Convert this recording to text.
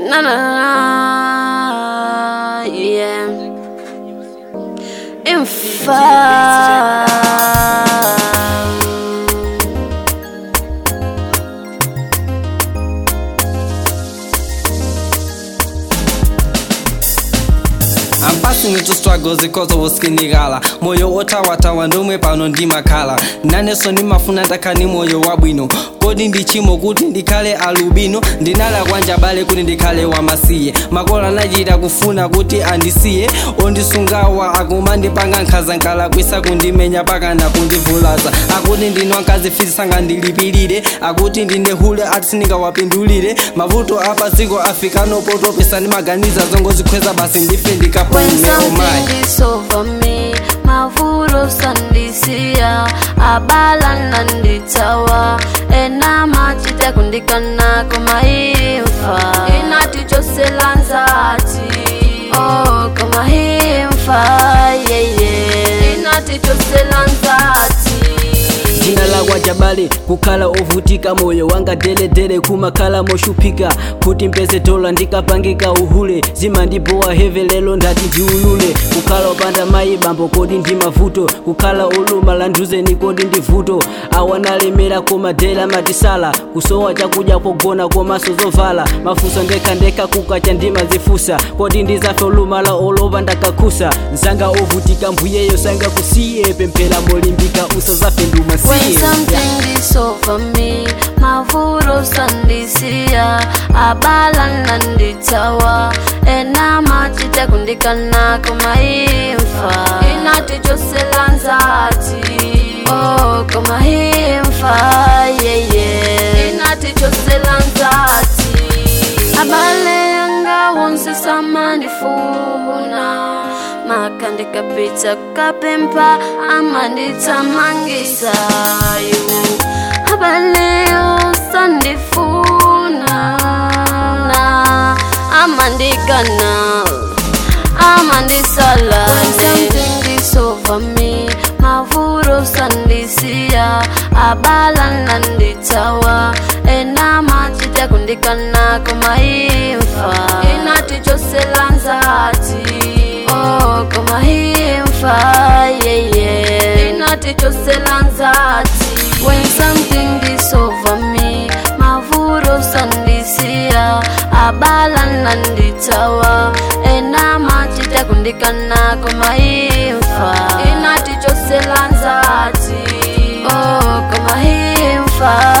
Na na na, yeah. Info. I'm passing into struggles because of usikinigala moyo otawatawa ndomwe pano ndimakhala nanenso ndimafuna ndakhani moyo wabwino kodi ndichimo kuti ndikhale alubino ndinala kwanja bale kuti ndikhale wamasiye makolo anachita kufuna kuti andisiye ondisungawa akumandipanga nkhazankala kwisa kundimenya pakana kundivulaza akuti ndinwa nkazi fisi sangandilipirire akuti ndine hule ati sindingawapindulire mavuto apaziko afikano potopesa ndimaganiza zongozikhweza basi ndife When ndikapone omayi something is over me, mavuto sandisiya abala nanditawa enamachita kundikana kumaimfa inati choselanzati oh kumaimfa yeye inati choselanzati dzina lakwa jabale kukhala ovutika moyo wanga deledele kumakhala moshupika kuti mpeze dola ndikapangika uhule zimandibowa heve lelo ndati ndiulule kukhala opanda mayi bambo kodi ndi mavuto kukhala oluma landuzeni kodi ndi vuto awanalemera koma dela matisala kusowa chakudya kogona komanso zovala mafuso ndekhandekha kukacha ndimazifusa kodi ndizafe olumala olopa ndakakhusa nzanga ovutika mbuyeyo sangakusiye pemphera molimbika usazafe ndumasiye When something is over me, mavuto sandisiya abala nanditawa enamachita kundikana kumaimfa inati choselanzati oh kumaimfa yeye inati choselanzati abale yanga wonse samandifuna makandikapita kapempa amanditsamangisayo abaleyo sandifuna na amandikana amandisalane over me mavuto sandisiya abala nanditawa enamachita kundikana kumaimfa inati choselanzati oh kumaimfa yeye inati choselanzati when something is over me mavuto sandisiya abala nanditawa enamachita kundikana kumaimfa inati choselanzati oh kumaimfa